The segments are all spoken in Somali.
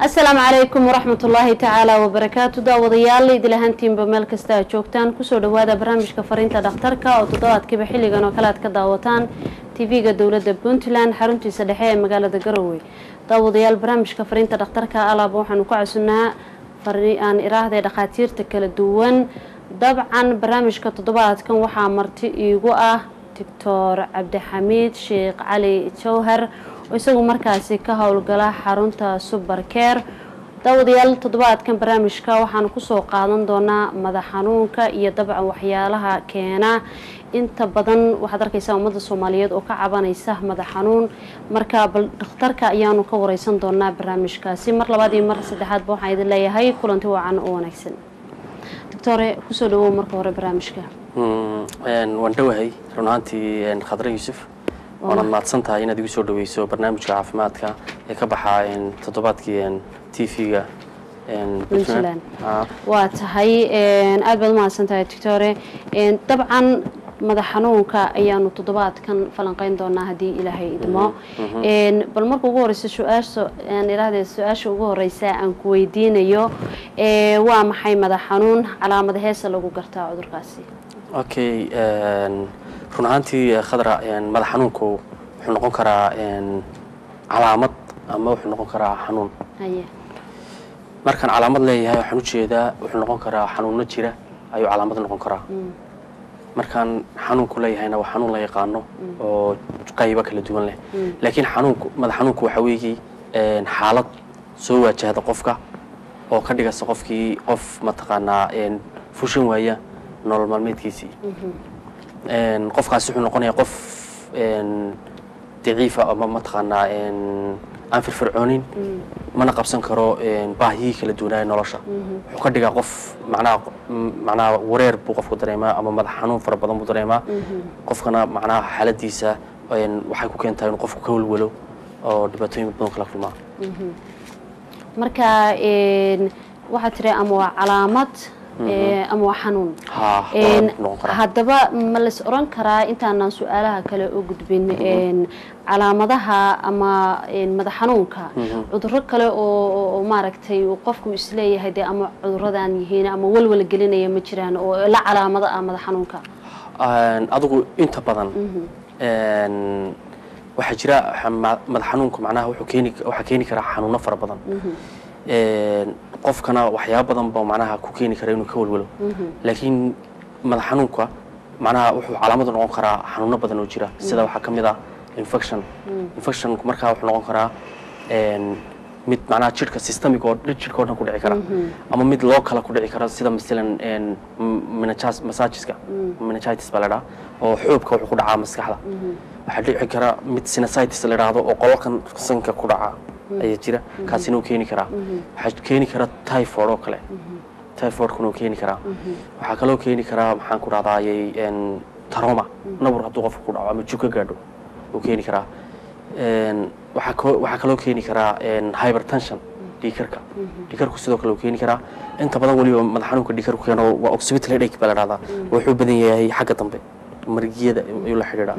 asalaamu calaykum waraxmat ullaahi tacaala wabarakaatu daawadayaal idil ahaantiinba meel kasta aad joogtaan kusoo dhawaada barnaamijka fariinta dhakhtarka oo toddobaadkiiba xilligan oo kale aad ka daawataan tv-ga dowladda puntland xaruntiisa dhexe ee magaalada garowe daawadayaal barnaamijka fariinta dhakhtarka alaaba waxaanu ku casunnaa aan iraahday dhakhaatiirta kala duwan dabcan barnaamijka toddobaadkan waxaa marti iigu ah doctor cabdixamiid sheekh cali jawhar oo isagu markaasi ka howlgala xarunta subercare daawadayaal toddobaadkan barnaamijka waxaanu kusoo qaadan doonaa madax xanuunka iyo dabcan waxyaalaha keena inta badan waxaad arkaysaa ummadda soomaaliyeed oo ka cabanaysa madax xanuun marka bal dhakhtarka ayaanu ka wareysan doonaa barnaamijkaasi mar labaad iyo mar saddexaadba waxaan idin leeyahay kulanti wacan oo wanaagsan doctore kusoo dhawow marka hore barnaamijka waan dhowahay run ahaantii khadre yuusuf waanaad mahadsan tahay inaad igu soo dhaweyso barnaamijka caafimaadka ee ka baxa toddobaadkii t v-ga puntland waa tahay aada baad umahadsan tahay doctore dabcan madax xanuunka ayaanu toddobaadkan falanqeyn doonaa haddii ilaahay idmo bal marka ugu horeysa su-aasha aan iraahde su-aasha ugu horeysa aan ku weydiinayo waa maxay madax xanuun calaamada heesa lagu gartaa cudurkaasi okay run ahaantii khadra madax xanuunku wuxuu noqon karaa calaamad ama wuxuu noqon karaa xanuun haye markaan calaamad leeyahay waxaan ujeedaa wuxuu noqon karaa xanuuno jira ayuu calaamad noqon karaa markaan xanuunku leeyahayna waa xanuun la yaqaano oo qaybo kala duwan leh laakiin xanuunku madax xanuunku waxaa weeye xaalad soo waajahda qofka oo ka dhigaysa qofkii qof mataqaanaa fushan waaya nolol maalmeedkiisii qofkaasi wuxuu noqonayaa qof daciifa ama mataqaanaa aan firfircoonin mana qabsan karo baahiyihii kala duwanaaye nolosha wuxuu ka dhigaa qof macnaha macnaha wareer buu qofku dareemaa ama madax xanuun fara badan buu dareemaa qofkana macnaha xaaladiisa waxay ku keentaa inuu qofku ka walwalo oo dhibaatooyin badan kala kulmaa marka waxaa tiri ama waa calaamad ama waa xanuun haddaba ma las oran karaa intaanaan su-aalaha kale u gudbin calaamadaha ama madax xanuunka cuduro kale oo maaragtay qofku isleeyahay dee ama cuduradan yihiin ama walwala gelinaya ma jiraan oo la calaamado ah madax xanuunka adigu inta badan waxaa jira madax xanuunka macnaha wuxuu keeni waxaa keeni karaa xanuuno fara badan qofkana waxyaaba badan ba macnaha ku keeni kara inuu ka walwalo laakiin madax xanuunka macnaha wuxuu calaamadu noqon karaa xanuuno badan oo jira sida waxaa ka mid ah infection infectionku markaa wuxuu noqon karaa mid macnaha jidhka systemic oo jidhka oo dhan ku dhici kara ama mid loo kala ku dhici kara sida masalan massagiska meningitis baa la dhaha oo xoobka wuxuu ku dhacaa maskaxda waxaa dhici kara mid sinusitis la idhaahdo oo qololkan sanka ku dhaca ayaa jira kaasina uu keeni karaa waxaa keeni kara typhoid oo kale typhoidkuna uu keeni karaa waxaa kaloo keeni karaa maxaan ku dhahdaayey taroma nabur hadduu qofka ku dhaco ama jug ka gaadho uu keeni karaa waxaa kaloo keeni karaa hypertension dhiikarka dhiikarku sidoo kale uu keeni karaa inta badan weliba madax xanuunka dhiikarku keeno waa occipital headache baa la dhahdaa wuxuu badan yahay xagga dambe margiyada ayuu la xidhiidhaa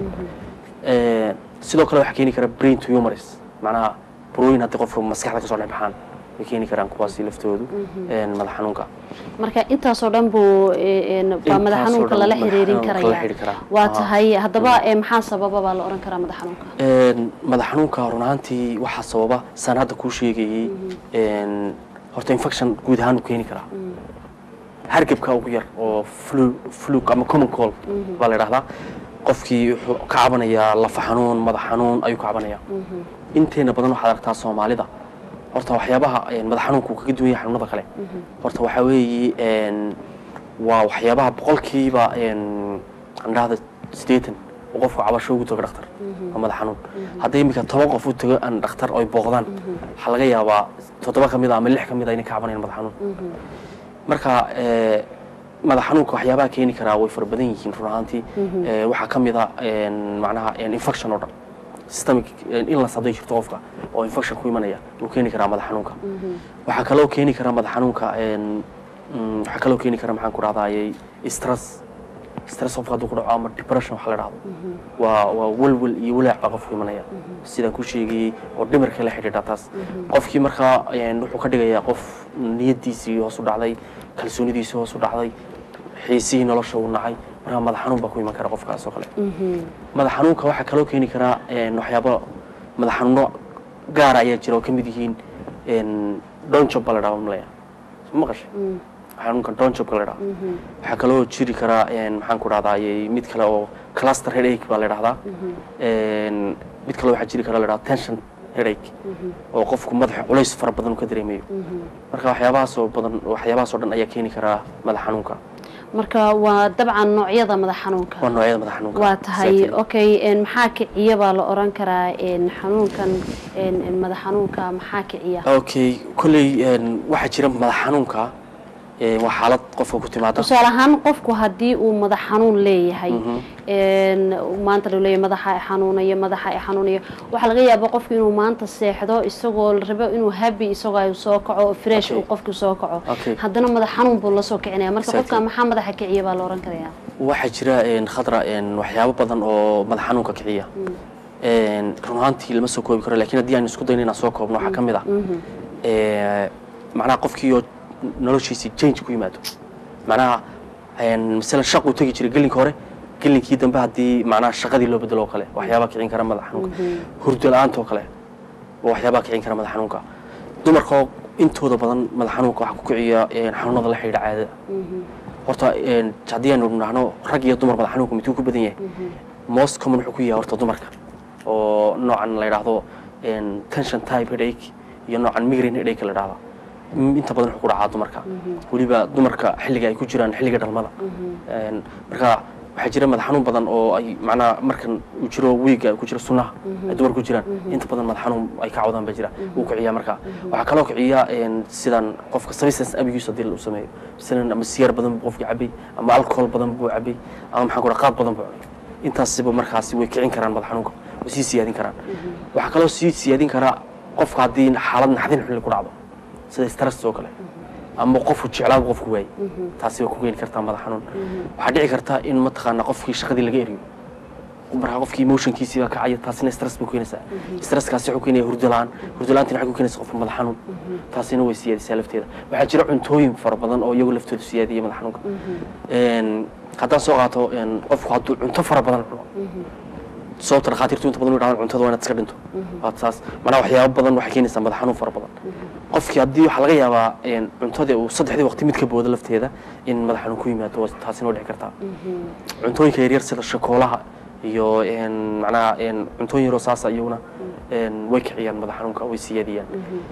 sidoo kale waxaa keeni kara brain tumors macnaha burooyin haddii qofka maskaxda kasoo dhex baxaan way keeni karaan kuwaasi laftoodu madax xanuunka marka intaasoo dhan buu baa madax xanuunka lala xiriirin karaya waa tahay haddaba maxaa sababa baa la oran karaa madax xanuunka madax xanuunka run ahaantii waxaa sababa saan hadda kuu sheegayey horta infection guud ahaan uu keeni karaa hargebka ugu yar oo flu fluk ama common cold baa la idhahdaa qofkii wuxuu ka cabanayaa lafa xanuun madax xanuun ayuu ka cabanayaa inteena badan waxaad aragtaa soomaalida horta waxyaabaha madax xanuunka uu kaga duwan yahay xanuunada kale horta waxaa weeye waa waxyaabaha boqolkiiba andhahda siddeetan oo qofku cabasho ugu tago dhakhtar waa madax xanuun hadday iminka toban qof u tago aan dhakhtar oy booqdaan waxaa laga yaabaa toddoba ka mid a ama lix ka mid a inay ka cabanayaan madax xanuun marka madax xanuunka waxyaabaha keeni karaa way fara badan yihiin run ahaantii waxaa ka mid a macnaha infection oo dhan systemic illness hadday jirto qofka oo infection ku imanaya wuu keeni karaa madax xanuunka waxaa kaloo keeni karaa madax xanuunka waxaa kaloo keeni kara maxaan ku dhahdaayey stress stress qofka hadduu ku dhaco ama depression waxa la dhahdo waa waa welwel iyo walaac baa qofku imanaya sidaan ku sheegayey oo dhimirka la xidhiidha taas qofkii markaa een, wuxuu ka dhigayaa qof niyadiisii hoos u dhacday kalsoonidiisii hoos u dhacday xiisihii nolosha uu nacay markaa madax xanuun baa ku iman kara qofkaas oo kale madax xanuunka waxaa kaloo keeni karaa een, waxyaabo madax xanuuno gaara ayaa jira oo ka mid yihiin een, donjob baa la dhaha malaya soo maqashay xanuunka donjobka la dhaha waxaa kaloo jiri karaa een, maxaan ku dhahdaa mid kale oo cluster headache baa la dhahdaa Een, mid kale waxaa jiri kara la dhahdaa tension headache oo qofku madaxa culays fara badan uu ka dareemayo marka waxyaabahaas oo badan waxyaabahaas oo dhan ayaa keeni karaa madax xanuunka marka waa dabcan noocyada madax xanuunka waa noocyada madax xanuunka waa tahay Exactly. okay een, maxaa kiciya baa la oran karaa een, xanuunkan een, een, madax xanuunka maxaa kiciya okay kolley een, waxaa jira madax xanuunka een, waa xaalad qofka ku timaada tusaale ahaan qofku haddii uu madax xanuun leeyahay Mhm. een, maanta la leeyahay madaxa ay xanuunayo madaxa ay xanuunayo waxaa laga yaabaa qofku inuu maanta seexdo isagoo la rabo inuu happy isagoo ay soo kaco oo fresh Okay. uu qofku soo kaco Okay. haddana madax xanuun buu la soo kicinaya marka Exactly. qofka maxaa madaxa kiciya baa la oran karayaa waxaa jira een, khadra een, waxyaabo badan oo madax xanuunka kiciya Een, run ahaantii lama soo koobi karo laakiin haddii aan isku dayno inaan soo koobno waxaa ka mid ah ee, macnaha qofkiioo noloshiisii change ku yimaado macnaha een, masalan shaq uu tegi jiray gelinka hore gelinkii dambe haddii macnaha shaqadii loo bedelo oo kale waxyaabaa kicin kara madax xanuunka hurdo la-aanta oo kale waa waxyaabaa kicin kara madax xanuunka dumarkoo intooda badan madax xanuunka waxaa ku kiciya een, xanuunada la xidhiidha caadada horta een, haddii aanu dhahno rag iyo dumar madax xanuunka miduu ku badan yahay most common wuxuu ku yahay horta dumarka oo noocan la yidhaahdo een, tension type headache iyo noocan migraine headache la yidhahda Mm, inta badan wuxuu ku dhacaa dumarka weliba dumarka xilliga ay ku jiraan xilliga dhalmada Een, marka waxaa jira madax xanuun badan oo ay macnaha markan uu jiro wiiga ay ku jiro sunnaha ay dumar ku jiraan inta badan madax xanuun ay ka cawdaan baa jira wuu kiciyaa marka waxaa kaloo kiciya een, sidan qofka substance abuse haddii uu sameeyo masalan ama siyaar badan buu qofkii cabay ama alcohol badan buu cabay ama maxaan ku dhaha qaad badan buu cunay intaasiba markaasi way kicin karaan madax xanuunka way sii siyaadin karaan waxaa kaloo sii siyaadin karaa qofka haddii xaalad naxdin xulli ku dhacdo sida stress oo kale ama qofku jeclaaba qofku waayey taasi way ku keeni kartaa madax xanuun waxaa dhici karta in mataqaana qofkii shaqadii laga eriyo markaa qofkii emotionkiisii baa kacaya taasina stress bay ku keenaysaa stresskaasi wuxuu keenaya hurdo la-aan hurdo la-aantina waxay ku keenaysaa qofka madax xanuun taasina way siyaadisaa lafteeda waxaa jira cuntooyin fara badan oo iyagu laftooda siyaadiya madax xanuunka Een, haddaan soo qaato een, qofku hadduu cunto fara badan cuno sababta dhakhaatiirtu inta badan u yidhahdaan cuntada waa inaad iska dhinto waa saas macnaha waxyaabo badan waxay keenaysaa madax xanuun fara badan qofkii haddii waxaa laga yaabaa een, cuntadii uu saddexdii waqti mid ka booda lafteeda in madax xanuun ku yimaado waa- taasina waa dhici kartaa cuntooyinka yaryar sida shakoolaha iyo een, macnaha een, cuntooyin yaroo saasa iyaguna een, way kiciyaan madax xanuunka way siyaadiyaan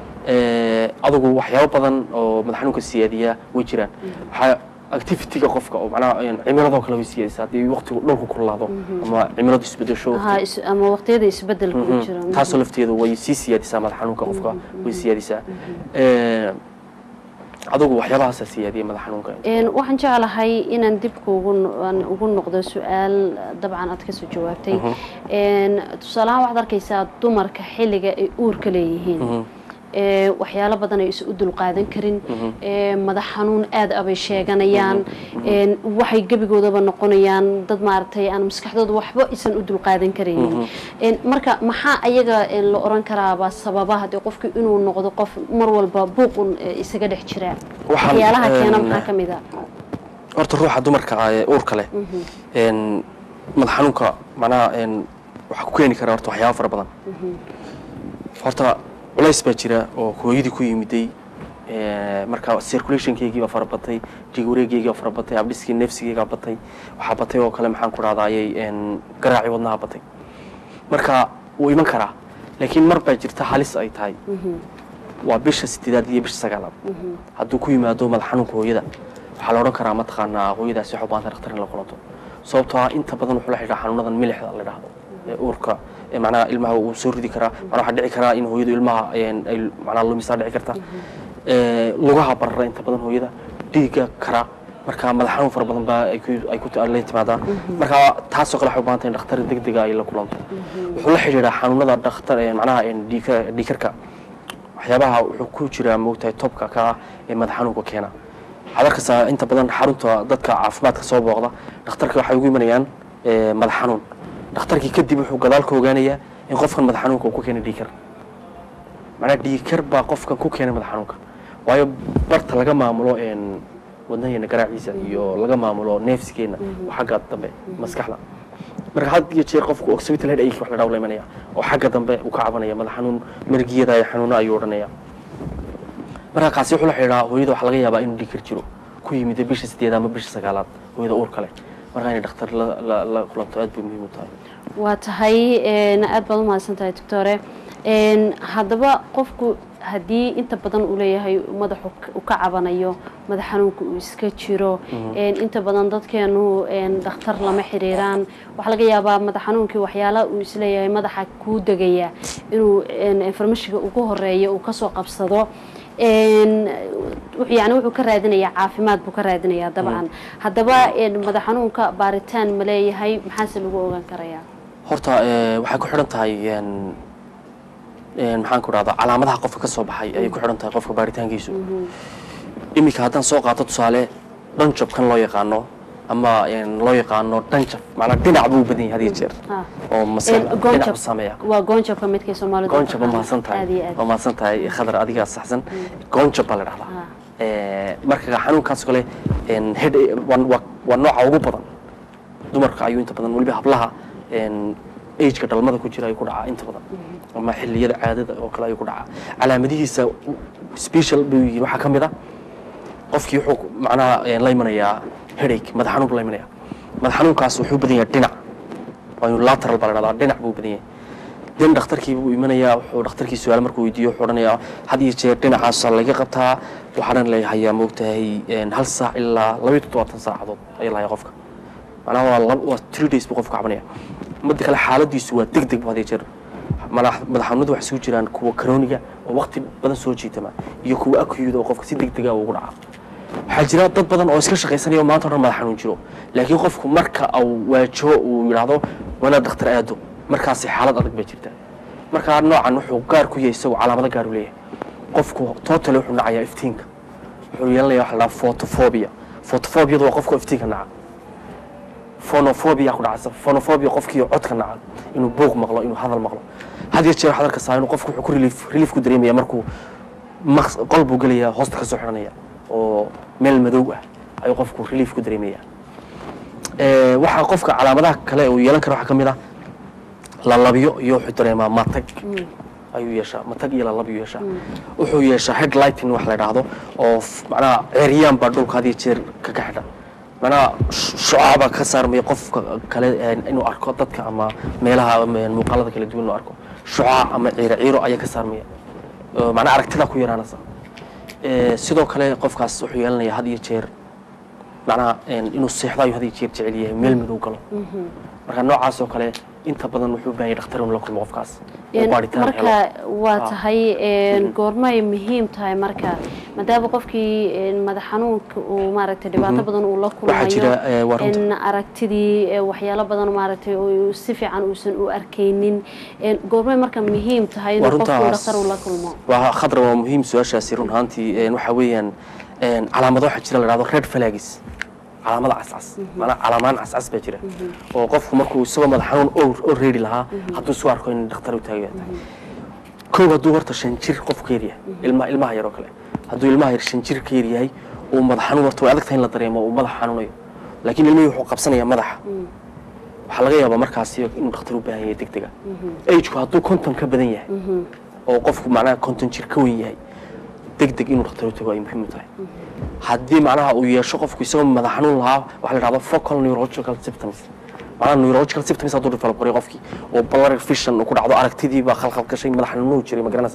Ee, adugu waxyaabo badan oo madax xanuunka siyaadiya way jiraan waxaa activityga qofka oo macnaha een, cimiladoo kale way siyaadisaa haddii waqtigu dhulku kululaado ama cimiladu isbedesho Aha, is- ama waqtiyada isbedelka ku jira taasoo lafteedu way sii siyaadisaa madax xanuunka qofka way siyaadisaa Ee, adugu waxyaabahaasaa siyaadiya madax xanuunka Een, waxaan jeclahay inaan dib kuugu no- aan ugu noqdo su-aal dabcan aad kasoo jawaabtay Een, tusaale ahaan waxaad arkaysaa dumarka xilliga ay uurka leeyihiin ee, waxyaalo badan ay is u dulqaadan karin ee, madax xanuun aad abay sheeganayaan een, waxay gebigoodaba noqonayaan dad maaragtay aan maskaxdooda waxba isan u dulqaadan karaynin Een, marka maxaa ayaga een, la oran karaaba sababaha dee qofku inuu noqdo qof mar walba buuqun ee, isaga dhex jira Waxaan, waxyaalaha keena een, maxaa ka mid a horta ruuxa dumarka ah ee uurka leh een, madax xanuunka macnaha een, waxaa ku keeni kara horta waxyaabo fara badan horta culays baa jira oo hooyadii ku yimiday ee, marka circulationkeygii baa fara batay dhiig wareegeygii baa fara batay abdhiskii neefsigeygaa batay waxaa batay oo kale maxaan ku dhahdaayey een, garaacii wadnaha batay marka wuu iman karaa laakiin mar baa jirta halis ay tahay waa bisha sideedaad iyo bisha sagaalaad hadduu ku yimaado madax xanuunka hooyada waxaa la odhan karaa mataqaanaa hooyadaasi waxay u baahan tahay dhakhtar in la kulanto sababtoo ah inta badan wuxuu la xidhiidhaa xanuunadan milixda la dhahdo ee uurka ee macnaha ilmaha uu soo ridi karaa macnaha waxaa dhici karaa in hooyadu ilmaha een, ay macnaha lumisaa dhici karta Ee, lugaha barara inta badan hooyada dhiigga kara marka madax xanuun fara badan baa ay ku- ay ku la timaadaa marka taasoo kale waxay u baahan tahay in dhakhtar degdega ay la kulanto wuxuu la xidhiidhaa xanuunada dhakhtar ee macnaha een, dhiigka- dhiigkarka waxyaabaha wuxuu ku jiraa moogtahay tobka ka ah ee madax xanuunka keena waxaad arkaysaa inta badan xarunta dadka caafimaadka soo booqda dhakhtarka waxay ugu imanayaan eh, madax xanuun dhakhtarkii kadib wuxuu gadaal ka ogaanayaa in qofkan madax xanuunka uu ku keenay dhiigkar macnaa dhiigkar baa qofkan ku keenay madax xanuunka waayo barta laga maamulo een, wadnaheena garaaciisa iyo laga maamulo neefsigeena oo xagga dambe maskaxda marka had iyo jeer qofku occipital headache wax la dhaw la imanaya oo xagga dambe uu ka cabanaya madax xanuun margiyada iyo xanuuno ayuu odhanaya marka kaasi wuxuu la xidhiidhaa hooyada waxaa laga yaabaa inuu dhiigkar jiro ku yimid bisha sideed ama bisha sagaalaad hooyada uurka leh marka inay dhakhtar la, la, la kulanto aad bay muhiim u tahay waa tahay een, aad baad u mahadsan tahay doctore een, haddaba qofku haddii inta badan uu leeyahay madaxu uu ka cabanayo madax xanuunka uu iska jiro een, inta badan dadkeenu een, dhakhtar lama xiriiraan waxaa laga yaabaa madax xanuunkii waxyaala uu isleeyahay madaxa kuu degaya inuu een, informationka ugu horeeya uu kasoo qabsado een, wuxuu- yani wuxuu ka raadinayaa caafimaad buu ka raadinayaa dabcan haddaba een, madax xanuunka baaritaan ma leeyahay maxaase lagu ogaan karayaa horta eh, waxay ku xidhan tahay een, een, maxaan ku dhahdaa calaamadaha qofka ka soo baxay ayay ku xidhan tahay qofka baaritaankiisu iminka haddaan soo qaato tusaale dhanjab kan loo yaqaano ama een, loo yaqaano dhanjab macnaa dhinac buu u badan yahay had iyo jeer Ah. oo Een, maskax dhinac goonjab u saameeya waa goonjabka midkay soomaalidu goonjab waa taqaano. mahadsan tahay aad iyo aad waa mahadsan tahay khadar adigaa saxsan goonjab baa la dhahdaa Ah. Eh, marka xanuunkaas kale een, head waa- waa waa nooca ugu badan dumarka ayuu inta badan weliba hablaha een, ageka dhalmada ku jira ayuu ku dhacaa inta badan ama xilliyada caadada oo kale ayuu ku dhacaa calaamadihiisa special buu yihiin waxaa ka mid a qofkii wuxuu macnaha een, la imanayaa headache madax xanuun buu la imanaya madax xanuunkaas wuxuu badan yahay dhinac waa inuu lateral baa la dhahdaa dhinac buu badan yahay den dhakhtarkii buu imanayaa wuxuu dhakhtarkii su-aal markuu weydiiyo wuxuu odhanayaa had iyo jeer dhinacaasa laga qabtaa waxaanan leeyahayaa moogtahay een, hal saac ilaa labaiyo toddobaatan saacadood ayaa lahayaa qofka macnaha waa lab- waa three days buu qofka cabanaya midda kale xaaladiisu waa deg deg bu had iyo jeer madax madax xanuunadu waxay isugu jiraan kuwa karooniga oo waqti badan soo jiitama iyo kuwa akuyuda oo qofka si deg dega ugu dhaca waxaa jira dad badan oo iska shaqaysanaya oo maanta o dhan madax xanuun jiro laakiin qofku marka uu waajaho uu yidhaahdo wanaa dhakhtar aado markaasi xaalad adag bay jirtaa markaa noocan wuxuu gaar ku yahay isagoo calaamado gaar u leeyahay qofku totally wuxuu nacayaa iftiinka wuxuu yeelanaya waxa la dhahaa photophobia photophobiyadu waa qofka iftiinka naca phonophobia ku dhacaysa phonophobia qofkii codka naca inuu buuq maqlo inuu hadal maqlo had iyo jeer waxaad arkaysaa inuu qofku wuxuu ku relief relief ku dareemaya markuu maqs qol buu gelayaa hoosta ka soo xidhanaya oo meel madow ah ayuu qofku relief ku dareemaya Eh, waxaa qofka calaamadaha kale uu yeelan kara waxaa ka mid ah lalabiyo iyo wuxuu dareemaa matag ayuu yeeshaa matag iyo lalab ayuu yeeshaa wuxuu yeeshaa headlighting wax la idhaahdo oo f- macnaha ceeryaan baa dhulka had iyo jeer ka ka xidha macnaha sh- shucaaba ka saarmaya qofka kale een, inuu arko dadka ama meelaha ama muuqaalada kala duwan inuu arko shucaa ama ciiro ciiro ayaa ka saarmaya oo macnaha aragtida ku yaraanaysa Eh, sidoo kale qofkaas wuxuu yeelanayaa had iyo jeer macnaha een, inuu seexdo ayuu had iyo jeer jecel yahay meel madow galo marka noocaas oo kale inta badan wuxuu u baahan yahay dhakhtar inuu la kulmo qofkaas oo Een, baaritaan helo marka waa Ah. tahay een, goormay muhiim tahay marka maadaama qofkii een, madax xanuunka uu maaragtay dhibaato badan uu la Waxaa jira, kulmayo eh, waa runta. in aragtidii eh, waxyaalo badan maaragtay oo si fiican uusan u arkaynin een, goormay marka muhiim tahay Waa inuu qofku runtaas. dhakhtar uu la kulmo waa khadra waa muhiim su-aashaasi run ahaantii een, waxaa weeyaan een, calaamado waxaa jira la dhahdo red flags calaamada cascas maanaa calaamaan cascas baa jira oo qofku markuu isagoo madax xanuun oo- oo reedi lahaa hadduu isu arko in dhakhtar u taagaya tahay kow hadduu horta shan jir qofku ka yaryahay ilma ilmaha yar oo kale hadduu ilmaha yar shan jir ka yaryahay uu madax xanuun horta way adag tahay in la dareemo uu madax xanuunayo laakiin ilmihii wuxuu qabsanayaa madaxa waxaa laga yaabaa markaasi inuu dhakhtar u baahan yahay deg dega ageku hadduu konton ka badan yahay oo qofku macnaha konton jir ka weyn yahay deg deg inuu dhakhtar u tago ay muhiim u tahay haddii macnaha uu yeesho qofku isagoo madax xanuun lahaa waxaa la dhahdo focal neurological symptoms macnaha neurological symptoms hadduu develop qoray qofkii oo blurred vision uu ku dhacdo aragtidii baa khalkhal gashay madax xanuun jiray ma garanaysaa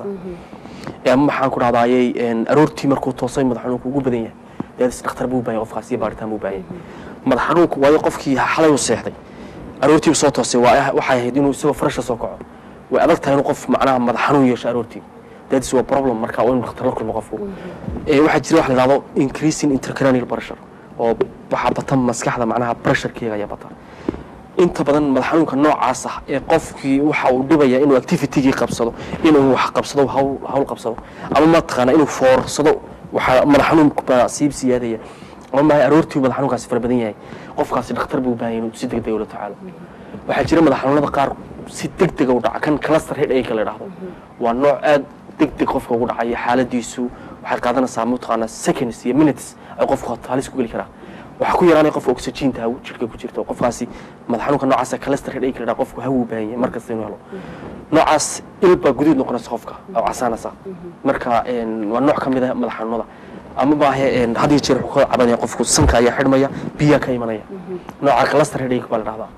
ee ama maxaan ku dhahdaayey een, aroortii markuu toosay madax xanuunku ugu badan yahay deedis dhakhtar buu u baahan yahay qofkaas iyo baaritaan buu u baahan yahay madax xanuunku waayo qofkii xalay u seexday aroortii soo toosay waa waxay ahayd inuu isagoo farasha soo kaco way adag tahay inuu qof macnaha madax xanuun yeesho aroortii deedis waa problem marka waa inuu dhakhtar la kulmo qofku ee waxaa jira wax la yidhahdo increasing intracranial pressure oo waxaa bata maskaxda macnaha pressurekeega ayaa bata inta badan madax xanuunka noocaas ah ee qofkii waxa uu dhibaya inuu activitygii qabsado inuu wax qabsado hawl hawl qabsado ama mataqaana inuu foorsado waxaa madax xanuun baa siib siyaadaya ama maahay aroortii madax xanuunkaasi fara badan yahay qofkaasi dhakhtar buu u baahan yahay inuu si degdeg ula tacaalo waxaa jira madax xanuunada qaar si degdega u dhaca kan cluster headache la yidhaahdo waa nooc aad degdeg qofka ugu dhacaya xaaladiisu waxay qaadanaysaa mataqaanaa seconds iyo minutes ay qofku halis ku geli karaa waxaa ku yaraanaya qofka oxygeenta hawo jirka ku jirta oo qofkaasi madax xanuunka noocaasa cluster headache la yidhahdo qofku hawo u baahan yahay markasta inuu helo noocaas ilbaa guduud noqonaysa qofka oo casaanaysa marka een, waa nooc ka mid ah madax xanuunada ama maahe een, had iyo jeer wuxuu ka cabanaya qofku sanka ayaa xidhmaya biyaa ka imanaya nooca cluster headache baa la dhahdaa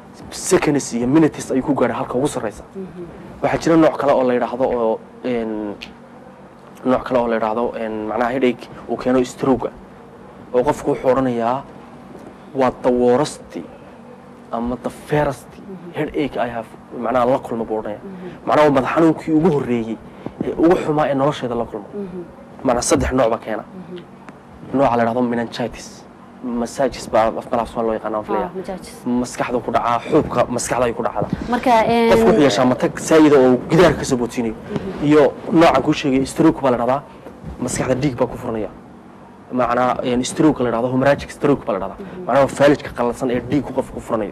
seconds iyo minutes ayuu ku gaadhay halka ugu sarreysa waxaa jira nooc kale oo la yidhaahdo oo een, nooc kale oo la yidhaahdo een, macnaha headache uu keeno stroga oo qofku wuxuu odhanayaa waa dawoorasti ama the fairest headache I have macnaha la kulma buu odhanaya macnaha waa madax xanuunkii ugu horreeyey ee ugu xumaa ee nolosheeda la kulmo macnaa saddex nooc ba keena nooca la yidhahdo meningitis massages baa afmalaha soo loo yaqaana filaya Ah, majaajis. maskaxda ku dhacaa xuubka maskaxda ay ku dhacda marka een, qofku wuxuu yeeshaa matag saayida oo gidaarka kasoo boodsiinayo iyo noocan kuu sheegay stroke baa la dhahdaa maskaxda dhiig baa ku furanaya macnaa een, stroke la dhahdo hemorrhagic stroke baa la dhahdaa macnaa waa faalijka qallansan ee dhiig qofka ku furanayo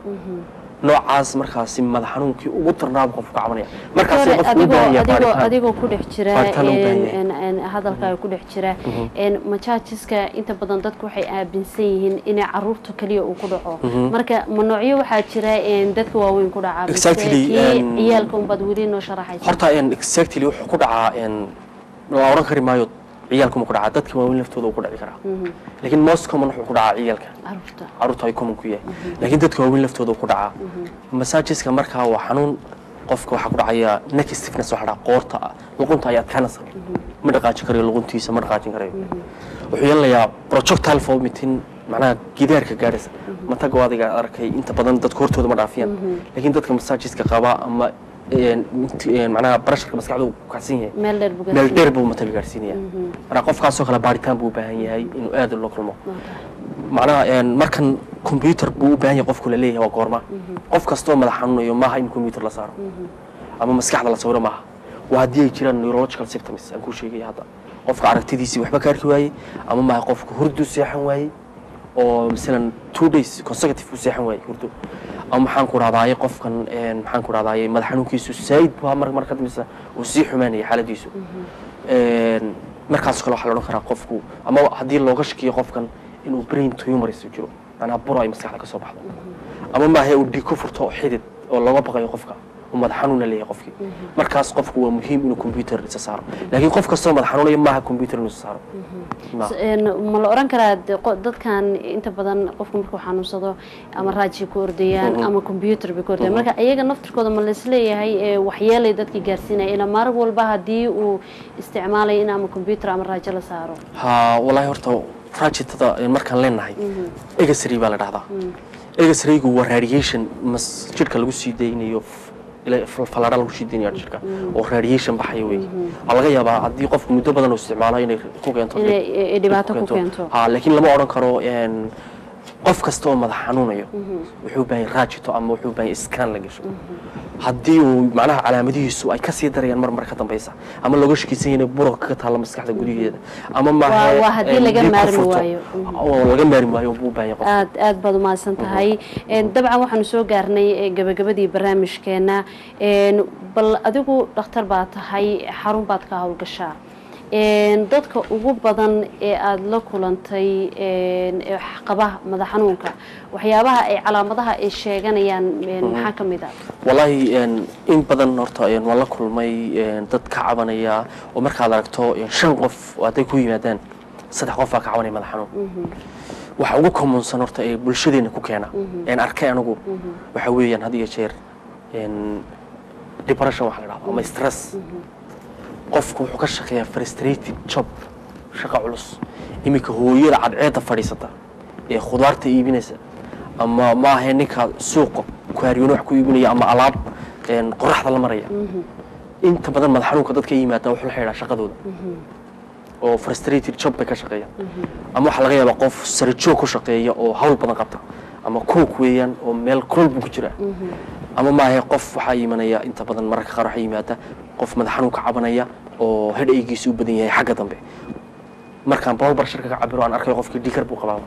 noocaas markaasi madax xanuunkii ugu darnaaba qofku ka cabanaya markaasi Doctor, qofku u adigoo baahan yahay adigoo baaritaan adigoo ku dhex jira Baaritaan loo baahan een- yahay. een- een hadalkaaga ku dhex jira een majaajiska inta badan dadku waxay aaminsan yihiin inay caruurta kaliya uu ku dhaco marka ma noocyo waxaa jira een dadka waaweyn ku dhaca mise Exactly, kii een- ciyaalka unbaad weli noo sharaxaysa horta een, exactly wuxuu ku dhacaa een, la oran kari maayo ciyaalkuma ku dhacaa dadka waaweyn laftooda uu ku dhici karaa laakiin most common wuxuu ku dhacaa ciyaalka caruurta caruurta ay common ku yahay laakiin dadka waaweyn laftooda uu ku dhacaa massageska markaa waa xanuun qofka waxaa ku dhacaya neck stiffness waxa dhaca qoorta ah luqunta ayaa adkaanaysa ma dhaqaajin karayo luquntiisa ma dhaqaajin karayo wuxuu yeelanayaa projectile vomiting macnaha gidaarka gaadhaysa mataga adiga arkay inta badan dadka hortooda ma dhaafiyaan laakiin dadka massageska qaba ama een, een, macnaha barasharka maskaxdu ku kacsan yahay meel dheer buga meel dheer buu mataga gaadhsiinaya marka qofkaasoo kale baaritaan buu u baahan yahay inuu aad loo kulmo macnaha een, markan combyuter buu u baahan yahay qofku la leeyahay waa goorma qof kastoo madax xanuunayo maaha in combyuter la saaro ama maskaxda la sawiro maaha waa haddii ay jiraan neurological symptoms aan kuu sheegaya hadda qofka aragtidiisii waxba ka arki waayey ama maaha qofka hurdu seexan waayey oo masalan two days consecutive u seexan waayey hurdo ama maxaan ku dhahdaayey qofkan een, maxaan ku dhahdaayey madax xanuunkiisu saayid baa mar mar ka dambeysa uu sii xumaanaya xaaladiisu Een, markaas kale waxaa la odhan karaa qofku ama haddii looga shakiyo qofkan inuu brain tumors jiro macnaha buro ay maskaxda ka soo baxdo ama maahe uu dhiig ku furto xidid oo looga baqayo qofka uu madax xanuuna leeyahay qofkii markaas qofku waa muhiim inuu computer isa saaro laakiin qof kastoo madax xanuunaya maaha computer inuu isa saaro Ma. Een, ma la oran karaa de- qo- dadkan inta badan qofku markuu xanuunsado ama raaji ku ordayaan ama computer bay ku ordayaan marka iyaga naftirkooda ma laisleeyahay ee waxyeelay dadkii gaarsiinaya ila maalin walba haddii uu isticmaalayo in ama computer ama raajo la saaro ha wallaahi horta rajitada een, markaan leenahay egasry baa la dhahdaa egasrygu waa radiation mas jidhka lagu sii daynayo f- ila- fal- fallaadha lagu sii daynayo jidhka oo radiation baxaya wey waxaa laga yaabaa haddii qofku muddo badan uu isticmaalo inay ku keento Inay, eh, dhibaato ku keento. ha laakiin lama odhan karo een, qof kasta oo madax xanuunayo wuxuu u baahan yahay raajito ama wuxuu u baahan yahay scan la gasho haddii uu macnaha calaamadihiisu ay kasii darayaan mar mar ka dambeysa ama looga shakisan yahay inay buro kaga taalla maskaxda gudigeeda ama maahe waa haddii een, laga dhiig ku maarmi furto. waayo. oo laga maarmi waayo buu u baahan yahay qofka aad aad baad umahadsan tahay Een, dabcan waxaanu soo gaarnay eh, gabagabadii barnaamijkeena Een, bal adigu dhakhtar baa tahay xarun baad ka howlgashaa Een, dadka ugu badan ee aada la kulantay een, ee qaba madax xanuunka waxyaabaha ay calaamadaha ay sheeganayaan een, maxaa ka mid ah wallaahi een, in badan horta een, waan la kulmay een, dad ka cabanaya oo markaad aragto een, shan qof oo hadday ku yimaadaan saddex qof baa ka cabanaya madax xanuun waxa ugu commonsan horta ee bulshadeena ku keena een arkay anigu waxa weeyaan had iyo jeer een, depression waxa la dhahdo ama stress qofku wuxuu ka shaqeeyaa frustrated job shaqo culus iminka hooyada cadceedda fadhiisata ee khudaarta iibinaysa ama maahe ninka suuqa kuhaaryoon wax ku iibinaya ama alaab een, qoraxda la maraya inta badan madax xanuunka dadka yimaada wuxuu la xidhaa shaqadooda oo frustrated job bay ka shaqeeyaan ama waxaa laga yaabaa qof sarijoog ku shaqeeya oo hawl badan qabta ama kook weeyaan oo meel kulol buu ku jira ama maahe qof waxaa imanaya inta badan mararka qaar waxaa yimaada qof madax xanuun ka cabanaya oo hedhaygiisu u badan yahay xagga dambe markaan blood pressureka ka cabiro aan arkayo qofkii dhiikar buu qabaaba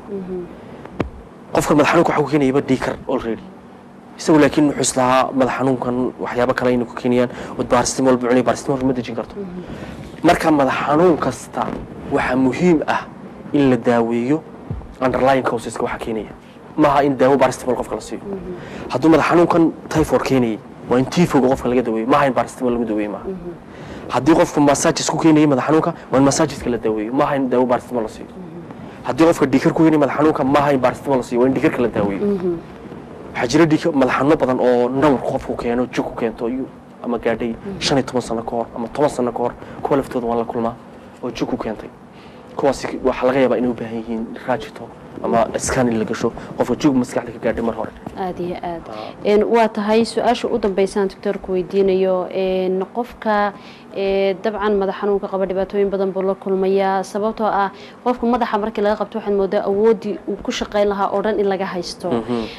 qofka madax xanuunka waxa ku keenayaba dhiikar already isagu laakiin wuxuu islahaa madax xanuunkan waxyaabo kale inay ku keenayaan ood baristimol buu cunay baristimol ma dejin karto marka madax xanuun kasta waxaa muhiim ah in la daaweeyo underlying causeska waxa keenaya maaha in daawo baristimol qofka la siiyo hadduu madax xanuunkan typhoid keenayay waa in tifoga qofka laga daweeyo maaha in baristimol lagu daweeyo maaha haddii qofku massages ku keenayay madax xanuunka waa in massageska la daweeyo maaha in daawo baristimol la siiyo haddii qofka dhiikar ku keenayay madax xanuunka maaha in baristimol la siiyo waa in dhiikarka la daaweeyo waxaa jira dhiig madax xanuuno badan oo nawr qofku keeno jug ku keento iyo ama gaadhay shan iyo toban sano ka hor ama toban sano ka hor kuwa laftooda waan la kulmaa oo jug ku keentay kuwaasi waxaa laga yaabaa inay u baahan yihiin raajito ama scan in la gasho qofka jug maskaxda ka gaadhay mar hore aada iyo aad waa tahay su-aasha u dambeysaan doctoorku weydiinayo qofka dabcan madax xanuunka qaba dhibaatooyin badan buu la kulmayaa sababtoo ah qofka madaxa markii laga qabto waxaad moodaa awooddii uu ku shaqayn lahaa oo dhan in laga haysto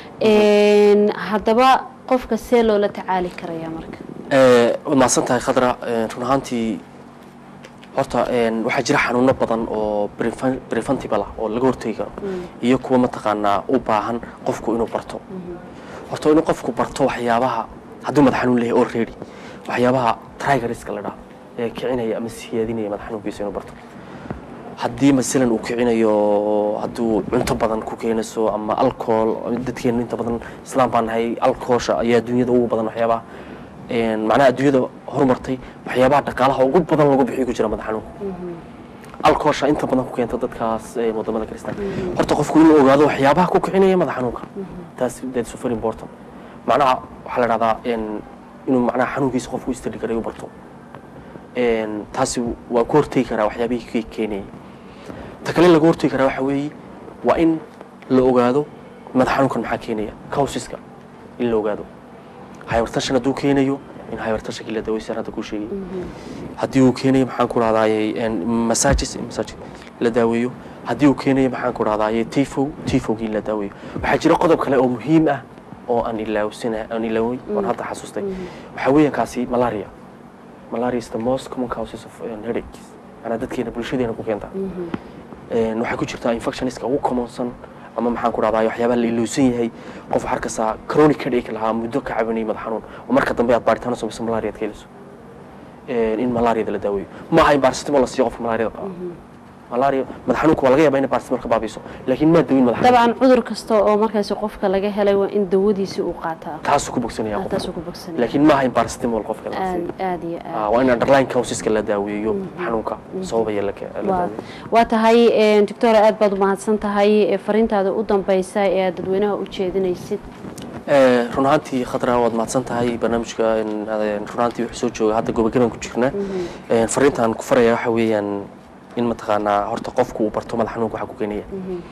haddaba qofka see loola tacaali karaya marka waad mahadsan tahay khadra run ahaantii horta waxaa jira xanuuno badan oo preventable ah oo laga hortegi karo iyo kuwa mataqaanaa u baahan qofku inuu barto horta inuu qofku barto waxyaabaha hadduu madax xanuun leeyahay already waxyaabaha trigeriska la dhaho ee kicinaya ama siyaadinaya madax xanuunkiisa inuu barto haddii masalan uu kicinayo hadduu cunto badan ku keenayso ama alcohol dadkeena inta badan islaam baan nahay alcoholsha ayaa dunyada ugu badan waxyaabaha macnaha adduunyada horumartay waxyaabaha dhaqaalaha ugu badan lagu bixiyo ku jira madax xanuunka alcoholsha inta badan ku keenta dadkaas wadamada kristaan horta qofku inuu ogaado waxyaabaha ku kicinaya madax xanuunka taas that's very important macnaha waxaa la dhahdaa inuu macnaha xanuunkiisa qofku istadi karayo barto taasi waa ku hortegi karaa waxyaabihii keenayay ta kale laga hortegi karaa waxa weeye waa in la ogaado madax xanuunkan maxaa keenaya causiska in la ogaado hypertension hadduu keenayo in hypertensionkii la daweysaan hadda kuu sheegay haddii uu keenayo maxaan ku rahdaayey massages massage la daaweeyo haddii uu keenayo maxaan ku rahdaayey tifo tifogii in la daaweeyo waxaa jira qodob kale oo muhiim ah oo aan ilaawsana aan ilaaway oon hadda xasuustay waxaa weeyaan kaasi malaria malaria is the most common causes of headaches manaa dadkeena bulshadeena ku keenta waxay ku jirtaa infectioniska ugu commonsan ama maxaan ku dhahdaa waxyaabaha la ilowsan yahay qof waxaa arkaysaa chronic headache lahaa muddo ka cabanayay madax xanuun oo marka dambe aad baaritaano samayso malaria aad ka heliso in malariada la daaweeyo maaha in baarsitimol la siiyo qofka malariada qaba malaria madax xanuunka waa laga yaabaa inay baarsitimol ka baabiiso laakiin maa dawin madax dabcan cudur kasta oo markaasi qofka laga helay waa in dawadiisi uu qaataa taasuu ku bogsanaya qof taasuu ku bogsanaya laakiin maaha in baarsitimol qofka la siiyo aad aad iyo aad waa in underlying causeska la daaweeyo xanuunka sababaya la waa daaweeyo waa tahay doctora aad baad umahadsan tahay fariintaada u dambeysa ee aad dadweynaha u jeedinaysid Eh, run ahaantii khadra waad mahadsan tahay barnaamijka in, eh, run ahaantii wuxuu soo jooga hadda gobagaban ku jirna Eh, fariintaan ku faraya waxa weeyaan in mataqaanaa horta qofku uu barto madax xanuunka waxa ku keenaya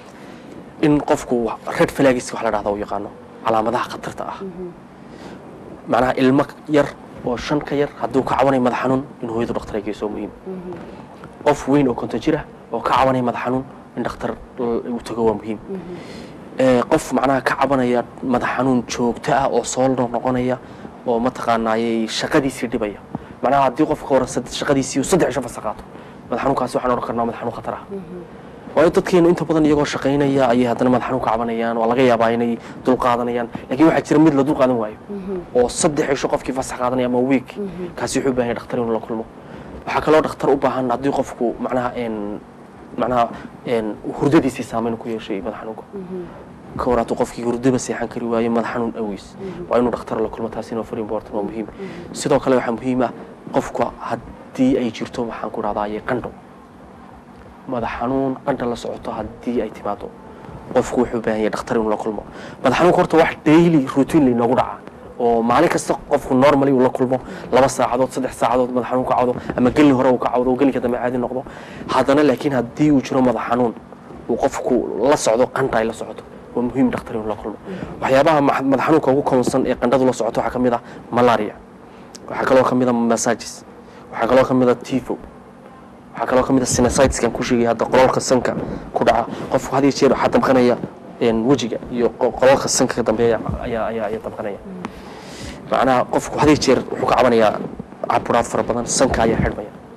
in qofku red flags wax la dhahda u yaqaano calaamadaha khatarta ah macnaha ilmo yar oo shan ka yar hadduu ka cabanay madax xanuun in hooyadu dhakhtar ay geyso muhiim qof weyn oo konton jir ah oo ka cabanay madax xanuun in dhakhtar uu tago waa muhiim Eh, qof macnaha ka cabanaya madax xanuun joogto ah oo soo noqonaya oo mataqaanaayey shaqadiisii dhibaya macnaha haddii qofka hore sad- shaqadiisii uu saddex isho fasa qaato madax xanuunkaasi waxaan odhan karnaa madax xanuun khatar ah waayo dadkeenu inta badan iyagoo shaqaynaya ayay haddana madax xanuun ka cabanayaan waa laga yaabaa inay dul qaadanayaan laakiin waxaa jira mid la dul qaadan waayo oo saddex isho qofkii fasax qaadanaya ama week kaasi wuxuu u baahan yahay dhakhtar inuu la kulmo waxaa kaloo dhakhtar u baahan haddii qofku macnaha een macnaha een hurdadiisii saameyn ku yeeshay madax xanuunka ka hor hadduu qofkii hurdaba seexan kari waayo madax xanuun aweys waa inuu dhakhtar la kulmo taasina waa very important waa muhiim sidoo kale waxaa muhiim ah qofku haddii ay jirto waxaan ku dhahdaye qandho madax xanuun qandha la socoto haddii ay timaado qofku wuxuu u baahan yahay dhakhtar inuu la kulmo madax xanuunka horta wax daily routine laynoogu dhaca oo maalin kasta qofku normally uu la kulmo laba saacadood saddex saacadood madax xanuun ka cawdo ama gelin hore uu ka cawdo oo gelinka dambe caadi noqdo haddana laakiin haddii uu jiro madax xanuun uu qofku la socdo qandha ay la socoto waa muhiim dhakhtar inuu la kulmo waxyaabaha ma- madax xanuunka ugu commonsan ee qandhadu la socoto waxaa ka mid ah malaria waxaa kaloo ka mid ah massages waxaa kaloo ka mid ah tifo waxaa kaloo ka mid ah sinusitiskan ku sheegay hadda qololka sanka ku dhaca qofku had iyo jeer waxaa damqanaya een, wejiga iyo qo- qololka sanka ka dambeeya ayaa ayaa ayaa damqanaya macnaha qofku had iyo jeer wuxuu ka cabanayaa caburaad fara badan sanka ayaa xidhmaya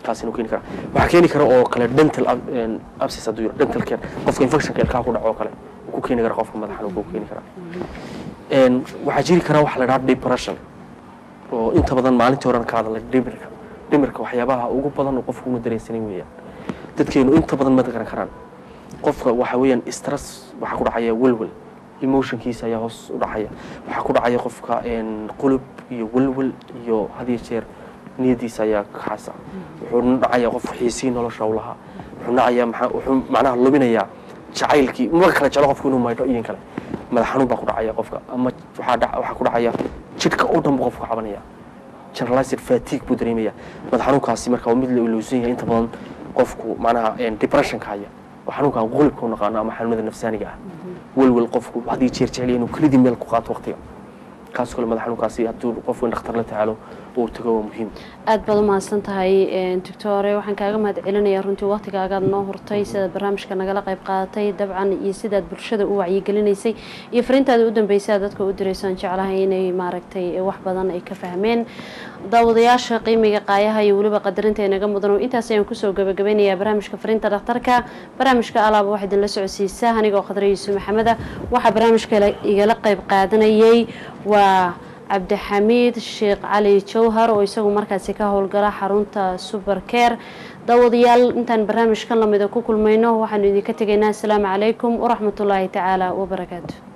kaasina keeni kara waxaa keeni kara oo kale dental ab- een, abscess hadduu yiro dental care qofka infectionka ilkaha ku dhaco oo kale uu ku keeni kara qofka madax xanuunka uu keeni kara Een, waxaa jiri kara waxa la dhaha depression oo inta badan maalintii horena ka hadalay dhimirka dhimirka waxyaabaha ugu badan oo qofku uma dareensanin weeyaan dadkeenu inta badan ma garan karaan qofka waxa weeyaan stress waxaa ku dhacaya welwel emotionkiisa ayaa hoos u dhacaya waxaa ku dhacaya qofka een, qulub iyo welwel iyo had iyo jeer niyadiisa ayaa kaxasa wuxuu dhacaya qof xiisii nolosha u lahaa wuxuu dhacaya maxaa wuxuu macnaha luminayaa jacaylkii ma kala jeclo qofku inuu maydho iyo in kale madax xanuun baa ku dhacaya qofka ama waxaa dhac- waxaa ku dhacaya jidhka oo dhan buu qofku cabanaya generalized fatigue buu dareemaya madax xanuunkaasi marka waa mid la ilowsan yahay inta badan qofku macnaha een, depressionka haya oo xanuunkan qulibka u naqaano ama xanuunada nafsaaniga ah welwel qofku haddii jeer jecel yahay inuu kelidii meel ku qaato waqtiga kaas kale madax xanuunkaasi hadduu qofku in dhakhtar la tacaalo uu tago waa muhiim aad baad u mahadsan tahay doctore waxaan kaaga mahad celinayaa runtii waqtigaagaad noo hurtay sidaad barnaamijka nagala qayb qaadatay dabcan iyo sidaad bulshada u wacyigelinaysay iyo fariintaada u dambeysay aad dadka u diraysaan jeclahay inay maaragtay wax badan ay ka fahmeen daawadayaasha qiimiga qaayaha iyo weliba qadarinta inaga mudan intaas ayaan kusoo gabagabeynayaa barnaamijka fariinta dhakhtarka barnaamijka alaaba waxaa idinla socodsiisaa anigoo khadra yuusuf maxameda waxaa barnaamijka igala qayb qaadanayay waa cabdixamiid sheekh cali jawhar oo isagu markaasi ka howlgala xarunta suber care daawadayaal intaan barnaamijkan lamida ku kulmayno waxaanu idinka tegaynaa asalaamu calaykum waraxmatullaahi tacaala wabarakaatu